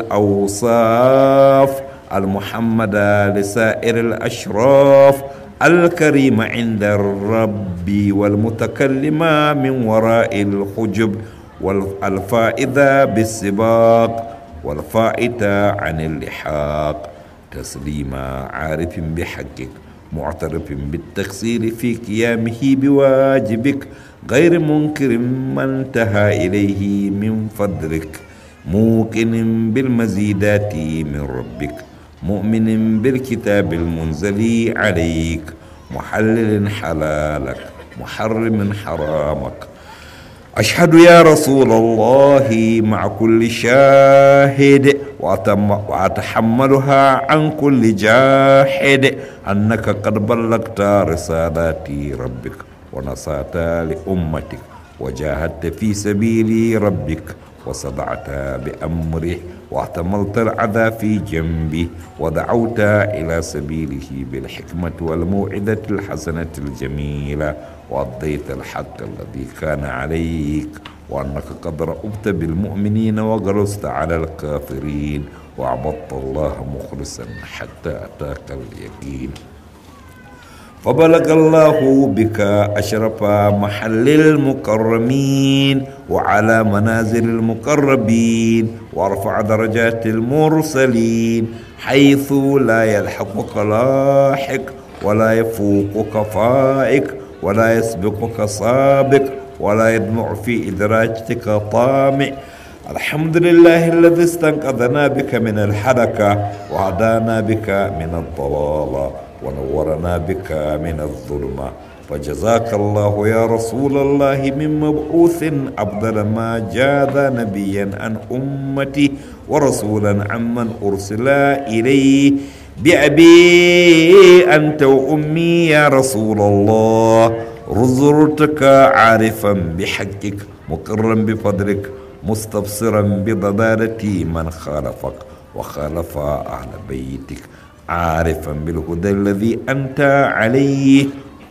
الأوصاف المحمد لسائر الأشراف الكريم عند الرب والمتكلم من وراء الحجب والفائدة بالسباق والفائتة عن اللحاق تسليما عارف بحقك معترف بالتقصير في قيامه بواجبك غير منكر ما انتهى إليه من فضلك موقن بالمزيدات من ربك مؤمن بالكتاب المنزل عليك محلل حلالك محرم حرامك أشهد يا رسول الله مع كل شاهد وأتحملها عن كل جاحد أنك قد بلغت رسالات ربك ونصات لأمتك وجاهدت في سبيل ربك وصدعت بأمره واحتملت العذى في جنبه ودعوت إلى سبيله بالحكمة والموعظة الحسنة الجميلة وأضيت الحق الذي كان عليك وأنك قد رأبت بالمؤمنين وغرست على الكافرين وعبدت الله مخلصا حتى أتاك اليقين فبلغ الله بك أشرف محل المكرمين وعلى منازل المقربين وارفع درجات المرسلين حيث لا يلحقك لاحق ولا يفوقك فائق ولا يسبقك سابق ولا يدمع في إدراجتك طامع الحمد لله الذي استنقذنا بك من الحركة وهدانا بك من الضلالة ونورنا بك من الظلمة فجزاك الله يا رسول الله من مبعوث أفضل ما جاذ نبيا عن أمتي ورسولا عمن أرسل إليه بأبي أنت وأمي يا رسول الله رزرتك عارفا بحقك مقرا بفضلك مستبصرا بضلالة من خالفك وخالف أهل بيتك عارفا بالهدى الذي أنت عليه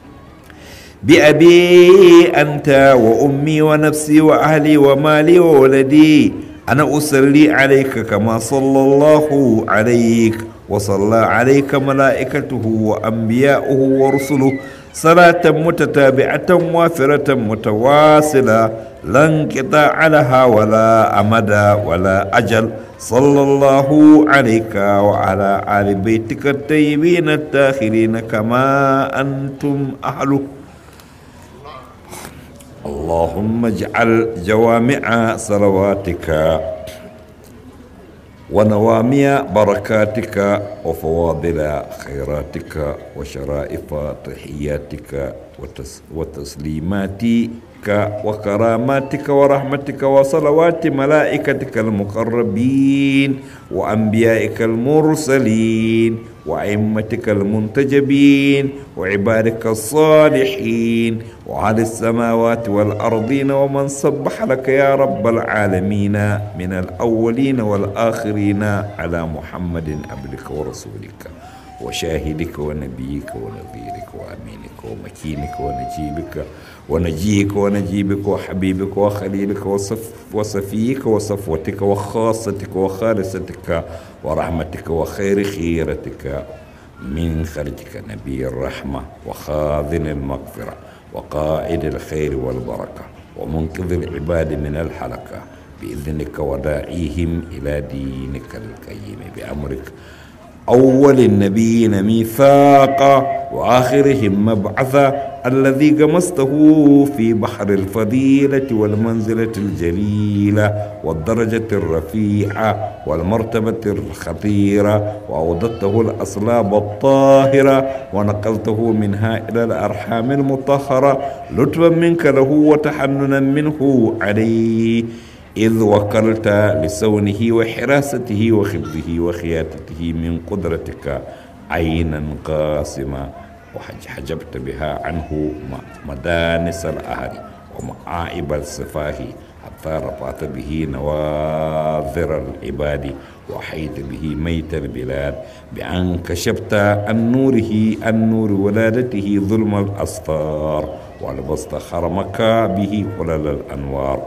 بأبي أنت وأمي ونفسي وأهلي ومالي وولدي أنا أصلي عليك كما صلى الله عليك وصلى عليك ملائكته وأنبياؤه ورسله صلاة متتابعة وافرة متواصلة لا انقطاع لها ولا أمد ولا أجل صلى الله عليك وعلى آل بيتك الطيبين التاخرين كما أنتم أهله اللهم اجعل جوامع صلواتك ونوامي بركاتك وفواضل خيراتك وشرائف تحياتك وتس وتسليماتك وكراماتك ورحمتك وصلوات ملائكتك المقربين وأنبيائك المرسلين وأئمتك المنتجبين وعبادك الصالحين وعلى السماوات والأرضين ومن صبح لك يا رب العالمين من الأولين والآخرين على محمد عبدك ورسولك وشاهدك ونبيك ونذيرك وأمينك ومكينك ونجيبك ونجيك ونجيبك وحبيبك وخليلك وصف وصفيك وصفوتك وخاصتك وخالصتك ورحمتك وخير خيرتك من خرجك نبي الرحمة وخاذن المغفرة وقائد الخير والبركة ومنقذ العباد من الحلقة بإذنك وداعيهم إلى دينك القيم بأمرك أول النبيين ميثاقا وآخرهم مبعثا الذي قمسته في بحر الفضيلة والمنزلة الجليلة والدرجة الرفيعة والمرتبة الخطيرة وأودته الأصلاب الطاهرة ونقلته منها إلى الأرحام المطهرة لطفا منك له وتحننا منه عليه إذ وكلت لسونه وحراسته وخبزه وخياتته من قدرتك عينا قاسمة وحجبت بها عنه مدانس الأهل ومعائب السفاه حتى رفعت به نواظر العباد وحيت به ميت البلاد بأن كشفت عن نوره عن نور ولادته ظلم الأسطار ولبست خرمك به قلل الأنوار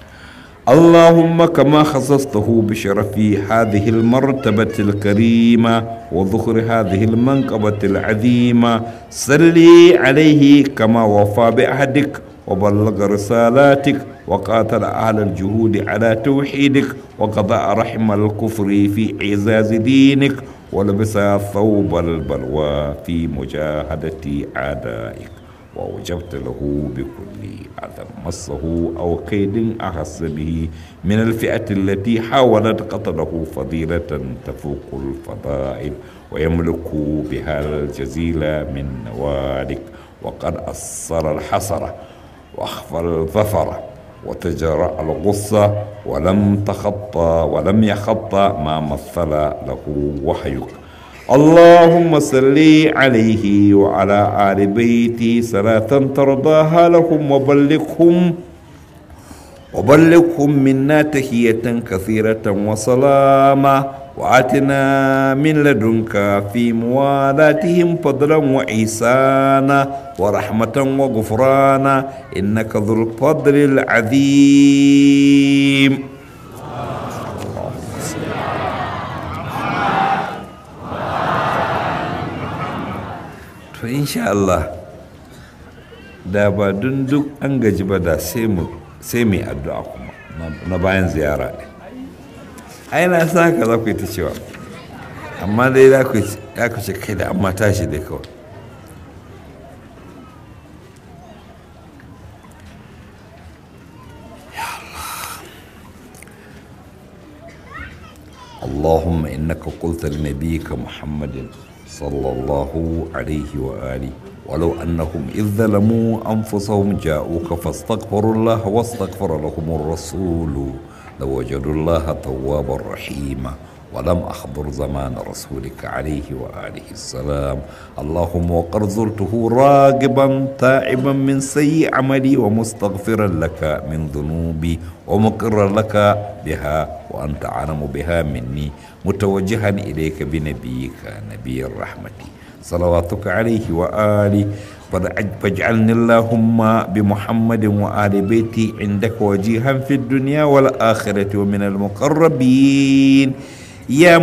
اللهم كما خصصته بشرف هذه المرتبة الكريمة وذخر هذه المنقبة العظيمة صلي عليه كما وفى بعهدك وبلغ رسالاتك وقاتل أهل الجهود على توحيدك وقضى رحم الكفر في إعزاز دينك ولبس ثوب البلوى في مجاهدة أعدائك وأوجبت له بكل أذى مسه أو كيد أحس به من الفئة التي حاولت قتله فضيلة تفوق الفضائل ويملك بها الجزيل من نوالك وقد أصر الحسرة وأخفى الظفر وتجرأ الغصة ولم تخطى ولم يخطى ما مثل له وحيك اللهم صل عليه وعلى آل بيتي صلاة ترضاها لهم وبلغهم وبلغهم منا تحية كثيرة وسلاما وآتنا من لدنك في موالاتهم فضلا وإحسانا ورحمة وغفرانا إنك ذو الفضل العظيم to insha Allah da ba dun duk an gaji ba da sai mu sai mai addu'a kuma na bayan ziyara ne ai na sa haka za ku yi ta cewa amma dai za ku ya ku ce kai da amma tashi dai kawai اللهم إنك قلت لنبيك محمد صلى الله عليه وآله ولو أنهم إذ ظلموا أنفسهم جاءوك فاستغفروا الله واستغفر لهم الرسول لوجدوا الله توابا رحيما ولم أحضر زمان رسولك عليه وآله السلام اللهم وقد زرته راغبا تائبا من سيء عملي ومستغفرا لك من ذنوبي ومقرا لك بها وأنت أعلم بها مني متوجها إليك بنبيك نبي الرحمة صلواتك عليه وآله فاجعلني اللهم بمحمد وآل بيتي عندك وجيها في الدنيا والآخرة ومن المقربين يا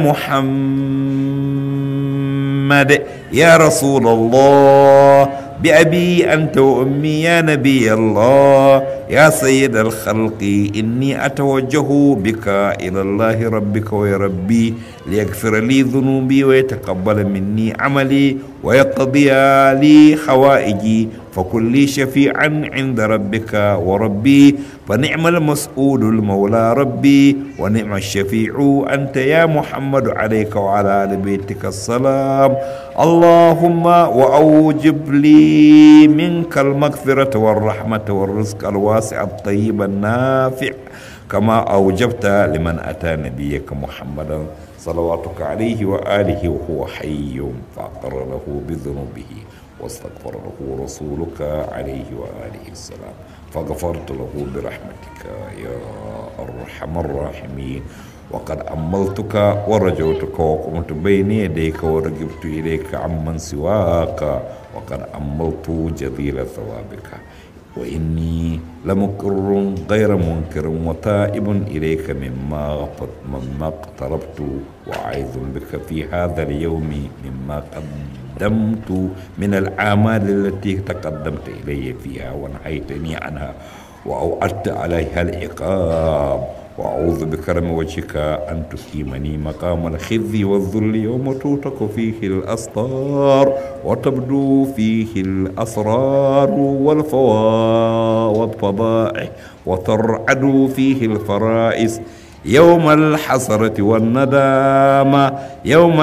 محمد يا رسول الله بأبي أنت وأمي يا نبي الله يا سيد الخلق إني أتوجه بك إلى الله ربك ويا ربي ليغفر لي ذنوبي ويتقبل مني عملي ويقضي لي حوائجي فكن لي شفيعا عند ربك وربي فنعم المسؤول المولى ربي ونعم الشفيع أنت يا محمد عليك وعلى آل بيتك السلام اللهم وأوجب لي منك المغفرة والرحمة والرزق الواسع الطيب النافع كما أوجبت لمن أتى نبيك محمدا صلواتك عليه وآله وهو حي فأقر له بذنوبه واستغفر له رسولك عليه وآله السلام فغفرت له برحمتك يا أرحم الراحمين وقد أملتك ورجوتك وقمت بين يديك ورجبت إليك عمن سواك وقد أملت جزيل ثوابك وإني لمقر غير منكر وتائب إليك مما مما اقتربت وعايذ بك في هذا اليوم مما قدمت من الأعمال التي تقدمت إلي فيها ونهيتني عنها وأوعدت عليها العقاب وأعوذ بكرم وجهك أن تقيمني مقام الخزي والذل يوم توتك فيه الأسطار وتبدو فيه الأسرار والفضائح وترعد فيه الفرائس يوم الحسرة والندامة يوم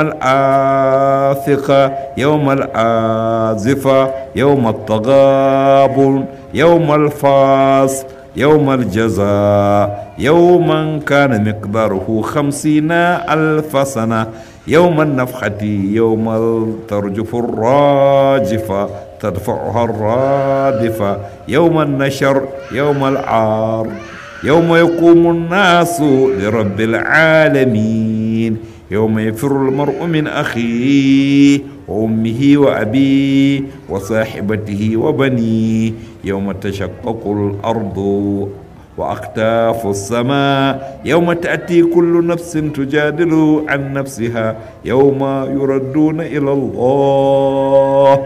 الآثقة يوم الآزفة يوم التغابن يوم الفاصل يوم الجزاء يوما كان مقداره خمسين ألف سنة يوم النفخة يوم ترجف الراجفة تدفعها الرادفة يوم النشر يوم العار يوم يقوم الناس لرب العالمين يوم يفر المرء من أخيه وأمه وأبيه وصاحبته وبنيه يوم تشقق الأرض وأكتاف السماء يوم تأتي كل نفس تجادل عن نفسها يوم يردون إلى الله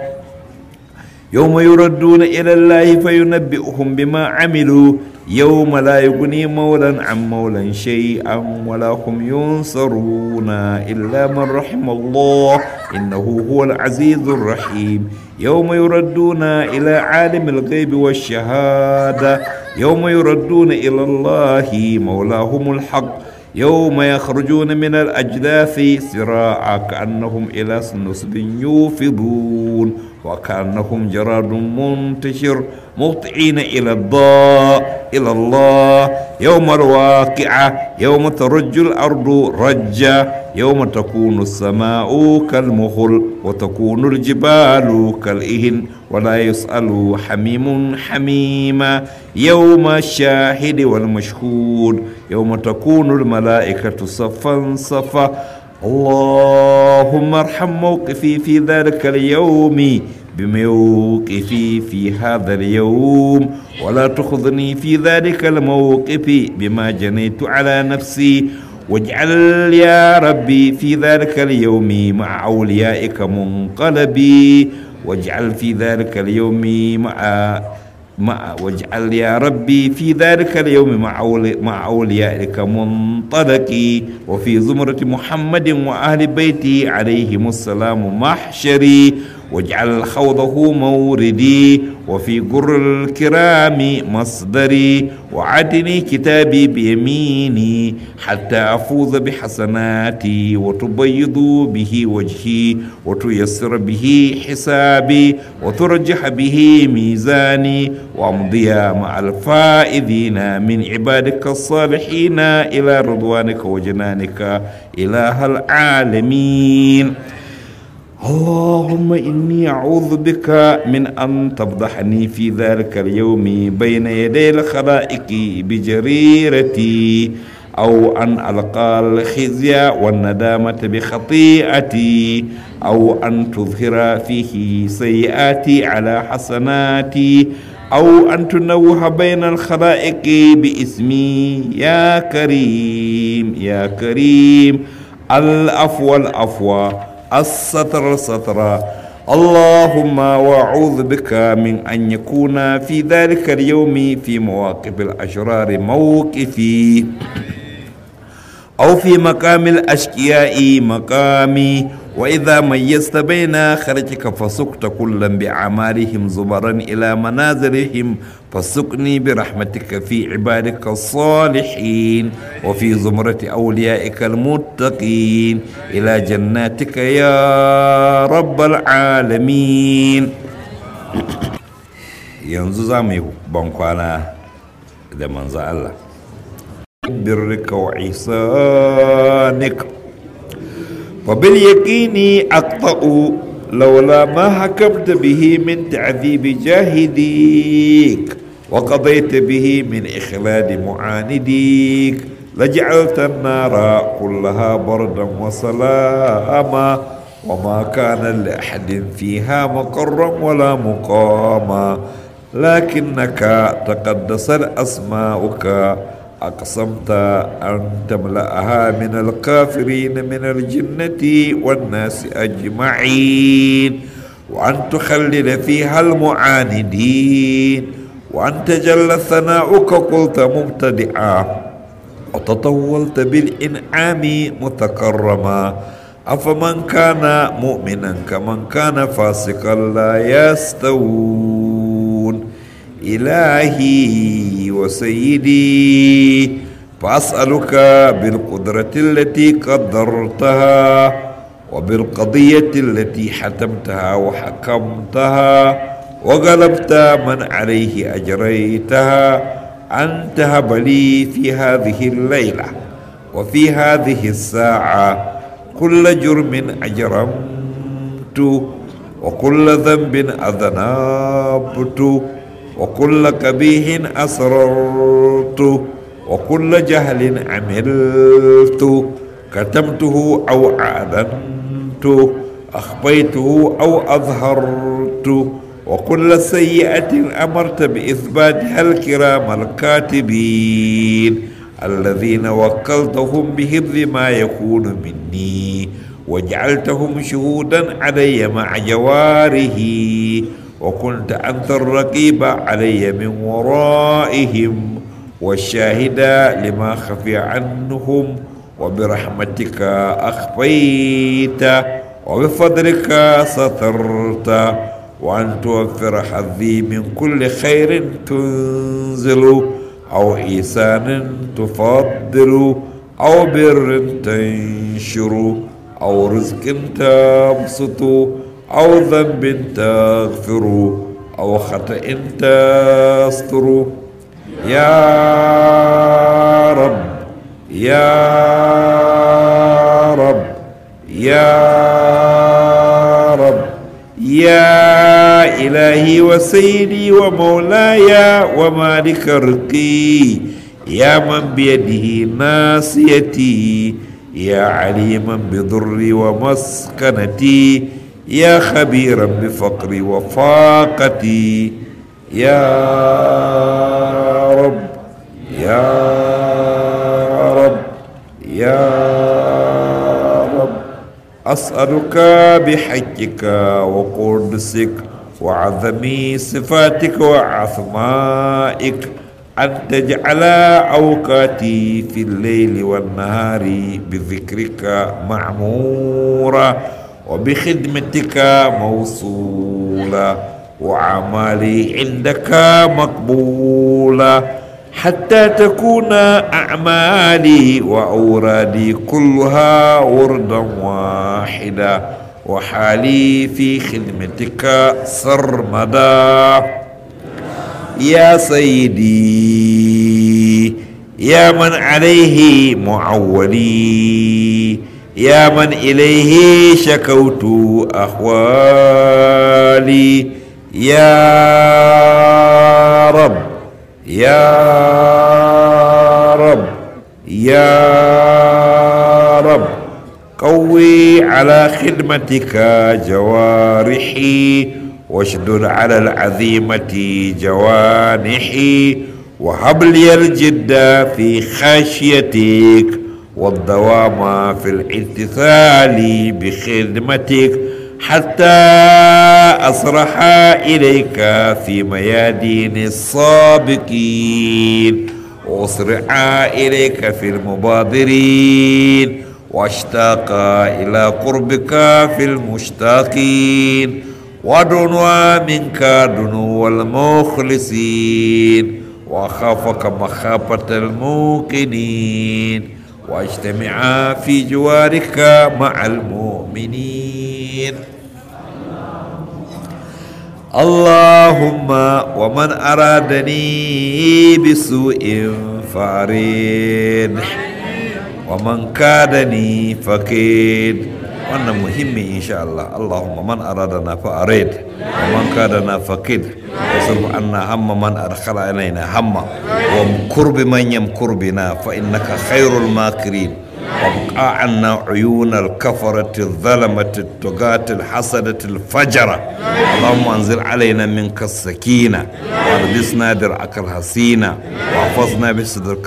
يوم يردون إلى الله فينبئهم بما عملوا يوم لا يغني مولا عن مولا شيئا ولا هم ينصرون إلا من رحم الله إنه هو العزيز الرحيم يوم يردون إلى عالم الغيب والشهادة يوم يردون إلى الله مولاهم الحق يوم يخرجون من الأجداث سراعا كأنهم إلى نصب يوفضون وكأنهم جراد منتشر مهطعين إلى الضاء إلى الله يوم الواقعة يوم ترج الأرض رجا يوم تكون السماء كالمخل وتكون الجبال كالإهن ولا يسأل حميم حميما يوم الشاهد والمشهود يوم تكون الملائكة صفا صفا اللهم ارحم موقفي في ذلك اليوم بموقفي في هذا اليوم ولا تخذني في ذلك الموقف بما جنيت على نفسي واجعل يا ربي في ذلك اليوم مع أوليائك منقلبي واجعل في ذلك اليوم مع مع واجعل يا ربي في ذلك اليوم مع أولي مع أوليائك منطلقي وفي زمرة محمد وأهل بيته عليهم السلام محشري واجعل خوضه موردي وفي قر الكرام مصدري وعدني كتابي بيميني حتى أفوز بحسناتي وتبيض به وجهي وتيسر به حسابي وترجح به ميزاني وأمضي مع الفائزين من عبادك الصالحين إلى رضوانك وجنانك إله العالمين اللهم إني أعوذ بك من أن تفضحني في ذلك اليوم بين يدي الخلائق بجريرتي أو أن ألقى الخزي والندامة بخطيئتي أو أن تظهر فيه سيئاتي على حسناتي أو أن تنوه بين الخلائق باسمي يا كريم يا كريم الأفوى الأفوى الستر سترا اللهم واعوذ بك من ان يكون في ذلك اليوم في مواقف الاشرار موقفي او في مقام الاشقياء مقامي واذا ميزت بين خرجك فسقت كلا باعمالهم زبرا الى منازلهم فسقني برحمتك في عبادك الصالحين وفي زمرة أوليائك المتقين إلى جناتك يا رب العالمين yanzu za mu yi bankwana da manzo Allah birrika wa isanika fa bil yaqini aqta'u لولا ما حكمت به من تعذيب جاهديك وقضيت به من إخلاد معانديك لجعلت النار كلها بردا وسلاما وما كان لأحد فيها مقرا ولا مقاما لكنك تقدست أسماؤك أقسمت أن تملأها من الكافرين من الجنة والناس أجمعين وأن تخلد فيها المعاندين وأن تجل ثناؤك قلت مبتدعا وتطولت بالإنعام متكرما أفمن كان مؤمنا كمن كان فاسقا لا يستوون إلهي وسيدي فأسألك بالقدرة التي قدرتها وبالقضية التي حتمتها وحكمتها وغلبت من عليه أجريتها أن تهب لي في هذه الليلة وفي هذه الساعة كل جرم أجرمت وكل ذنب أذنبت وكل قبيح أسررت وكل جهل عملت كتمته أو أعلنت أخفيته أو أظهرت وكل سيئة أمرت بإثباتها الكرام الكاتبين الذين وكلتهم بحفظ ما يكون مني وجعلتهم شهودا علي مع جواره وكنت أنت الرقيب علي من ورائهم والشاهد لما خفي عنهم وبرحمتك أخفيت وبفضلك سترت وأن توفر حظي من كل خير تنزل أو إحسان تفضل أو بر تنشر أو رزق تبسط أو ذنب تغفر أو خطأ تستر يا رب يا رب يا رب يا إلهي وسيدي ومولاي ومالك رقي يا من بيده ناسيتي يا عليما بضري ومسكنتي يا خبيرا بفقري وفاقتي يا رب يا رب يا رب أسألك بحجك وقدسك وعظم صفاتك وعظمائك أن تجعل أوقاتي في الليل والنهار بذكرك معمورة وبخدمتك موصولة وأعمالي عندك مقبولة حتى تكون أعمالي وأورادي كلها وردا واحدا وحالي في خدمتك سرمدا يا سيدي يا من عليه معولي يا من إليه شكوت أحوالي يا رب يا رب يا رب قوي على خدمتك جوارحي واشدد على العزيمة جوانحي وهب لي الجد في خشيتك والدوام في الامتثال بخدمتك حتى أصرح إليك في ميادين السابقين وأسرع إليك في المبادرين واشتاق إلى قربك في المشتاقين ودنوا منك دنو المخلصين وخافك مخافة الموقنين واجتمعا في جوارك مع المؤمنين اللهم ومن أرادني بسوء فارد ومن كادني فكيد wannan muhimmi insha Allah Allahumma man aradana fa arid wa man kadana fakid wasrif anna hamma man adkhala alaina hamma wa kurbi man yamkur bina fa innaka khairul makirin وابقى عنا عيون الكفرة الظلمة الطغاة الحسدة الفجرة اللهم انزل علينا منك السكينة والبسنا درعك الحسينة واحفظنا بصدرك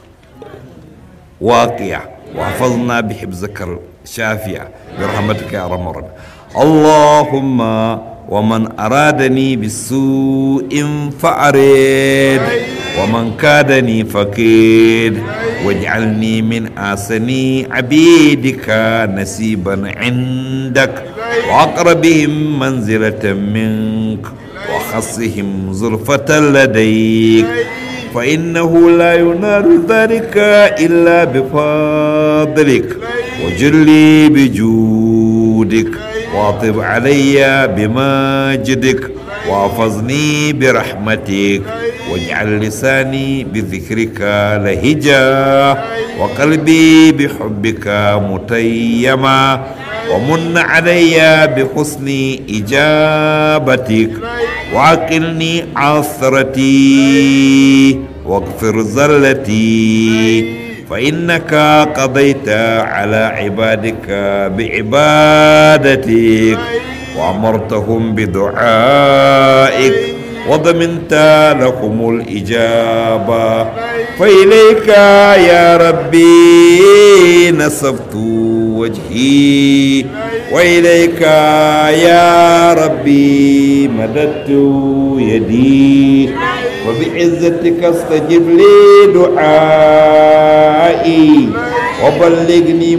الواقع واحفظنا بحفظك الشافية برحمتك يا ارحم الراحمين اللهم ومن أرادني بالسوء فأرد ومن كادني فكيد واجعلني من آسني عبيدك نسيبا عندك وأقربهم منزلة منك وخصهم زلفة لديك فإنه لا ينال ذلك إلا بفضلك وجلي بجودك واطب علي بماجدك واحفظني برحمتك واجعل لساني بذكرك لهجا وقلبي بحبك متيما ومن علي بحسن إجابتك وعقلني عثرتي واغفر زلتي فإنك قضيت على عبادك بعبادتك وأمرتهم بدعائك وضمنت لهم الإجابة فإليك يا ربي نصبت وجهي وإليك يا ربي مددت يدي وبعزتك استجب لي دعائي وبلغني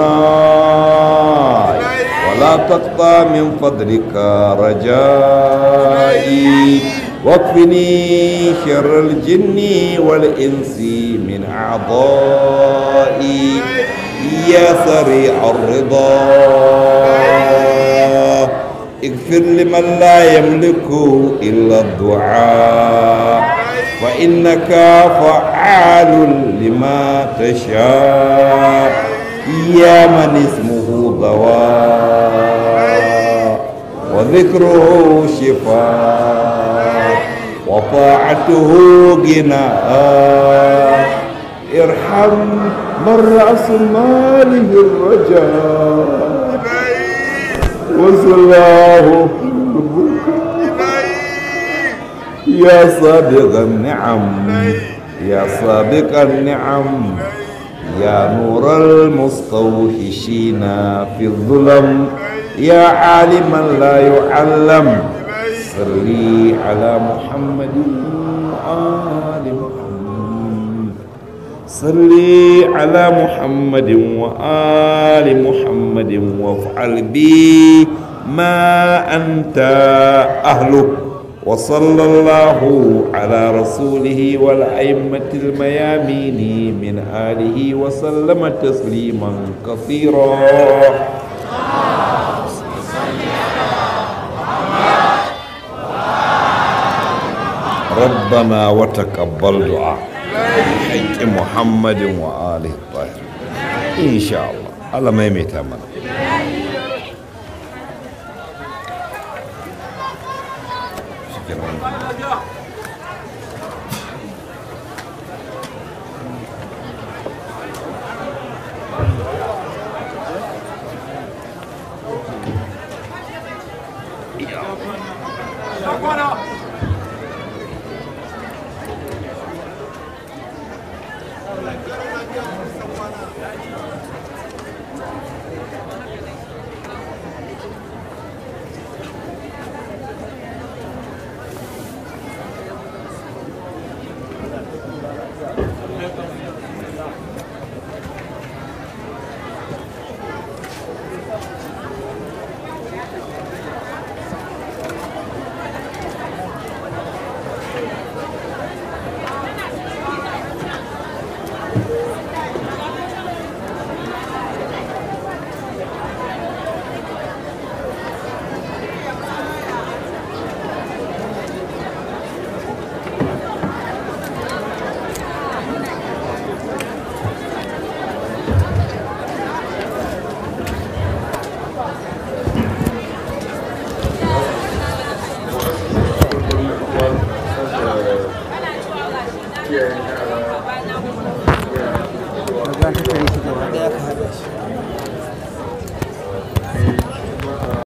مناي ولا تقطع من فضلك رجائي واكفني شر الجن والإنس من أعضائي يا سريع الرضا اغفر لمن لا يملك إلا الدعاء فإنك فعال لما تشاء يا من اسمه دواء وذكره شفاء وطاعته غناء ارحم من رأس ماله الرجاء وسلاه يا صادق النعم يا صادق النعم يا نور المستوحشين في الظلم يا عالما لا يعلم صل على محمد وآل محمد صل على محمد وآل محمد وافعل بي ما أنت أهله وصلى الله على رسوله والأئمة الميامين من آله وسلم تسليما كثيرا ربنا وتقبل دعاء حق محمد وآله الطاهرين إن شاء الله الله ما يميت أمنا